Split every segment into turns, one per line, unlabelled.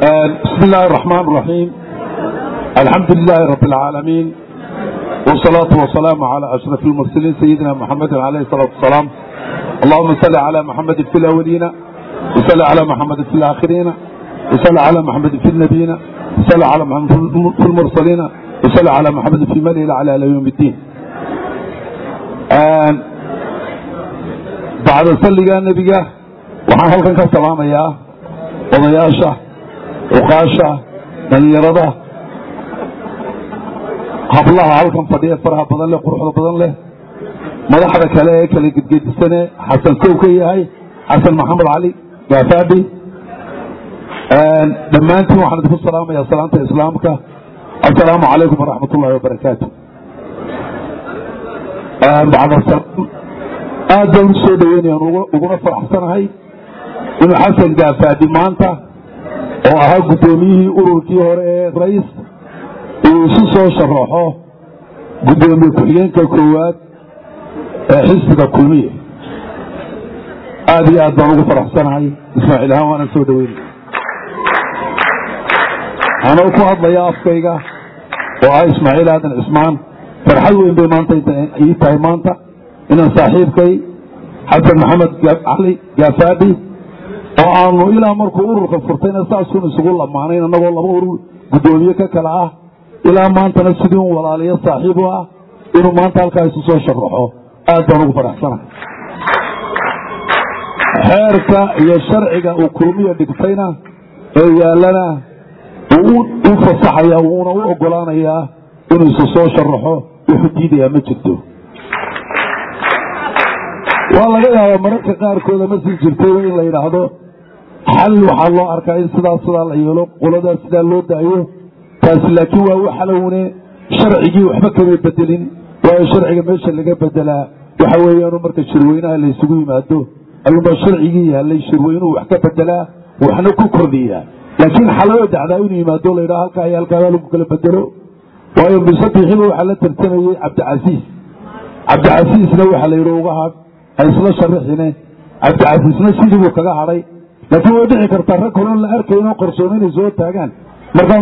بسم الله الرحمن الرحيم الحمد لله رب العالمين والصلاة والسلام على أشرف المرسلين سيدنا محمد عليه الصلاة والسلام اللهم صل على محمد في الأولين وصل على محمد في الآخرين وصل على محمد في النبيين وصل على محمد في المرسلين وصل على محمد في من على يوم الدين بعد صلي النبي waxaan halkan ka salaamayaa odayaasha uqaasha dhalinyarada hablaha halkan fadhiya faraha badan leh quruxda badan leh madaxda kale ee kala gedgedisane xasan kow ka yahay xasan maxamed cali gaafaabi dhammaantiin waxaan idinku salaamayaa salaanta islaamka assalaamu calaykum waraxmat ullahi wabarakaatu aad baan u soo dhaweynayaan uguna faraxsanahay inuu xasan gaafaadi maanta oo ahaa guddoomiyihii ururkii hore ee rais uu isu soo sharaxo guddoomiye ku-xigeenka koowaad ee xisbiga kulmiye aad iyo aad baan ugu faraxsanahay ismaaciil ahaan waana soo dhaweynaya anoo ku hadlaya afkayga oo ah ismaaciil aadan cismaan farxad weyn bay maanta ii tahay maanta inaan saaxiibkay xasan maxamed cali gaafaabi oo aanu ilaa markuu ururka furtayna saasuun isugu lamaanayn annagoo laba urur guddoomiye ka kale ah ilaa maantana sidii un walaaliyo saaxiib u ah inuu maanta halkaa isu soo sharaxo aad baan ugu faraxsanahay xeerka iyo sharciga uu kulmiya dhigtayna ee yaallana uu u fasaxaya wuuna u ogolaanayaa inuu isu soo sharaxo wuxuu diidayaa ma jirto waa laga yaabaa mararka qaarkooda ma sii jirtayba in la yidhaahdo xal waxaa loo arkaa in sidaas sidaa la yeelo qoladaas sidaa loo daayo taasi laakiin waa u xalowne sharcigii waxba kama bedelin waayo sharciga meesha laga bedelaa waxa weeyaanu marka shirweynaha la ysugu yimaado ayuunbaa sharcigii yaallay shirweynuhu wax ka bedelaa waxna ku kordhiyaa laakiin xaloo dacdaa inuu yimaado la yidhaho halkaa iyo halkaa lagu kala bedelo waayo bisabixiba waxaa la tartamayey cabdicasiis cabdicasiisna waxaa la yidhi uga hadh ha isla sharaxine cabdicasiisna sidii buu kaga hadhay laakiin way dhici kartaa rag horon la arkayn oo qarsoon inay soo taagaan markaa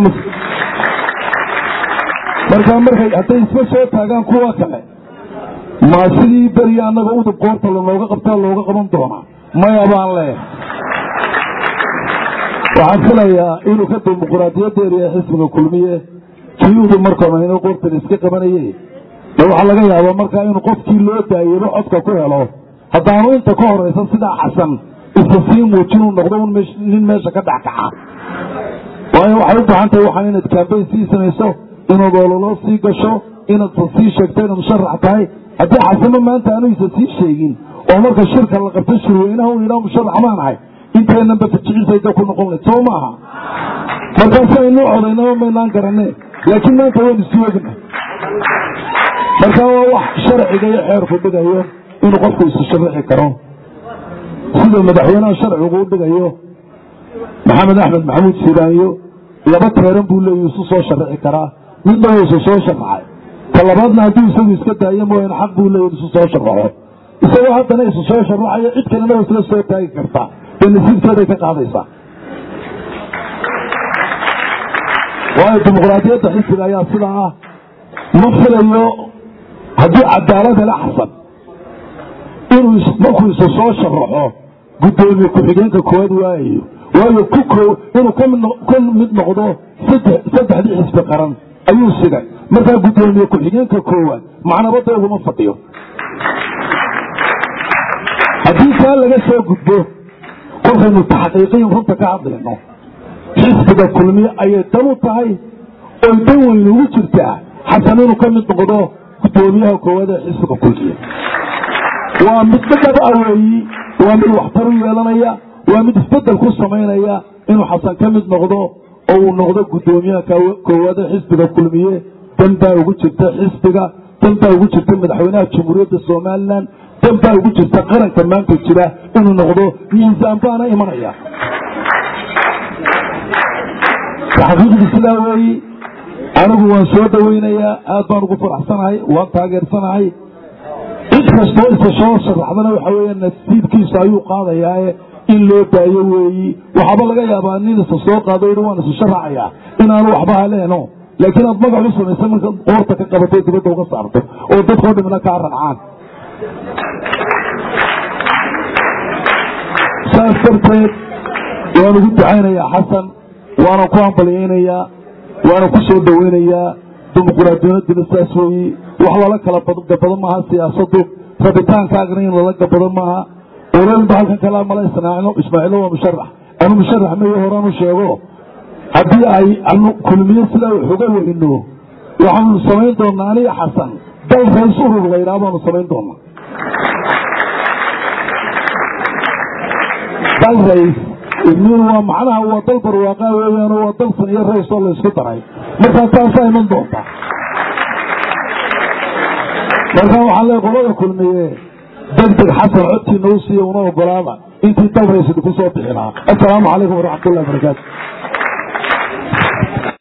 markaa markay hadday isma soo taagaan kuwa kale ma sidii beriya annaga udub goorta lanooga qabtaa looga qaban doonaa maya baan leeyahay waxaan filayaa inuu ka dimuquraadiyadeeda ee xisbiga kulmiye kii udub markoonayno goortan iska qabanaye de waxaa laga yaabaa markaa inuu qofkii loo daayebo codka ku helo haddaanu inta ka horaysa sidaa xasan isa sii muujinuu noqdo un nin meesha ka dhexkaca waayo waxay u baahan tahay waxaan inaad kaambayn sii samayso inaad ololo sii gasho inaad sii sheegto inaad musharax tahay haddii xasano maanta aanu isa sii sheegin oo marka shirka la qabto shirweynaha un yidhaha musharax baan ahay inteynanba fajiciisayda ku noqon layd soo maaha markaasi aynuu codaynaba maynaan garanne laakiin maanta waynu sii ogna marka waa wax sharciga iyo xeerku dhigayo inuu qofku isu sharaxi karo sida madaxweynaha sharcigu u dhigayo maxamed axmed maxamuud siiraanyo laba teeran buu leeya isu soo sharaxi karaa midna waa isu soo sharaxay ta labaadna hadduu isagu iska daayo mooyaane xaq buu leeya isu soo sharaxo isagoo haddana isu soo sharaxayo cid kalena waa isla soo taagi kartaa dee nasiibkeeday ka qaadaysaa waayo dimuqraadiyadda xisbiga ayaa sidaa ah ma filayo haddii cadaalad hele xasan inuu markuu isu soo sharaxo guddoomiye ku-xigeenka koowaad waayayo waayo ku inuu ka mid noqdo saddexdii xisbi qaran ayuu sigay markaa guddoomiye ku-xigeenka koowaad macnabada uguma fadhiyo haddii kaa laga soo gudbo kolkaynu taxqiiqiyin runta ka hadlayno xisbiga kulmiye ayay dan u tahay oy dan weyne ugu jirtaa xasan inuu ka mid noqdo guddoomiyaha koowaad ee xisbiga kulmiye waa mid dhadhab aweeyi waa mid waxtar u yeelanaya waa mid isbedel ku samaynaya inuu xasan ka mid noqdo oo uu noqdo guddoomiyaha koowaad ee xisbiga kulmiye dan baa ugu jirta xisbiga dan baa ugu jirta madaxweynaha jamhuuriyadda somalilan dan baa ugu jirta qaranka maanta jira inuu noqdo miisaan baana imanaya taxqiiqdii sidaa weeyi anigu waan soo dhawaynayaa aad baan ugu faraxsanahay waan taageersanahay cid kastoo isa soo sharaxdana waxa weya nasiibkiisa ayuu qaadayaae in loo daayo weeyi waxaaba laga yaabaa nin isa soo qaado yidhi waan isu sharaxayaa inaanu waxba haleeno laakiin aad magac u samaysa marka qoorta ka qabato dibadda uga saarto oo dadkoo dhimna kaa rancaan saas darteed waan ugu ducaynayaa xasan waana ku hambalyaynayaa waana ku soo dhoweynayaa dimuquraadiyadina saas weeyi wax lala kala gabado maaha siyaasadu rabitaankaagna in lala gabado maaha oranba halkan kalaa mala ismaaciilo waa musharax anu musharax mayo horaan u sheego haddii ay anu kulmiye sidaa wax uga weyno waxaanu samayn doonaa aniga xasan dal rays urur laydhaa baanu samayn doonaa dal rays idmiin waa macnaha waa dal barwaaqaa weeyaano waa dal san iyo rays oo laysku daray markaa taasaa iman doontaa markaa waxaan leey qolada kulmiye degdeg xasan codkiina u siiya una ogolaada intii dal rays idinku soo bixi lahaa assalaamu calaykum waraxmat ullahi barakaatu